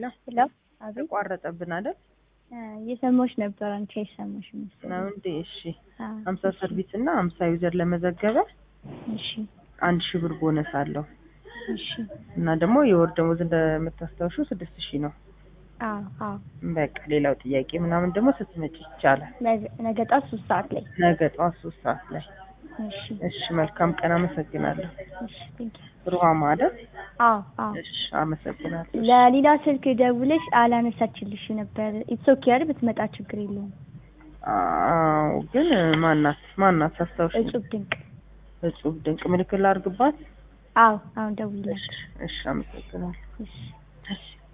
ሄሎ አቤት ተቋረጠብን አይደል? እ እየሰማሁሽ ነበር አንቺ አይሰማሽም መሰለኝ። ነው እንዴ? እሺ አ ሀምሳ ሰርቪስ እና ሀምሳ ዩዘር ለመዘገበ እሺ አንድ ሺህ ብር ቦነስ አለው እሺ እና ደግሞ የወር ደሞዝ እንደምታስታውሹ ስድስት ሺህ ነው። አዎ አዎ በቃ ሌላው ጥያቄ ምናምን ደግሞ ስትመጪ ይቻላል። ነገ ነገ ጠዋት ሶስት ሰዓት ላይ ነገ ጠዋት ሶስት ሰዓት ላይ። እሺ እሺ መልካም ቀን። አመሰግናለሁ። እሺ ቴንክ ዩ ሩሃማ አይደል? አዎ አዎ እሺ አመሰግናለሁ። ለሌላ ስልክ ደውለሽ አላነሳችልሽ ነበር። ኢትስ ኦኬ አይደል? ብትመጣ ችግር የለውም። አዎ ግን ማናት ማናት አስታውሽ? እጹብ ድንቅ። እጹብ ድንቅ ምልክት ላድርግባት? አዎ አሁን ደውይላት። እሺ እሺ አመሰግናለሁ። እሺ እሺ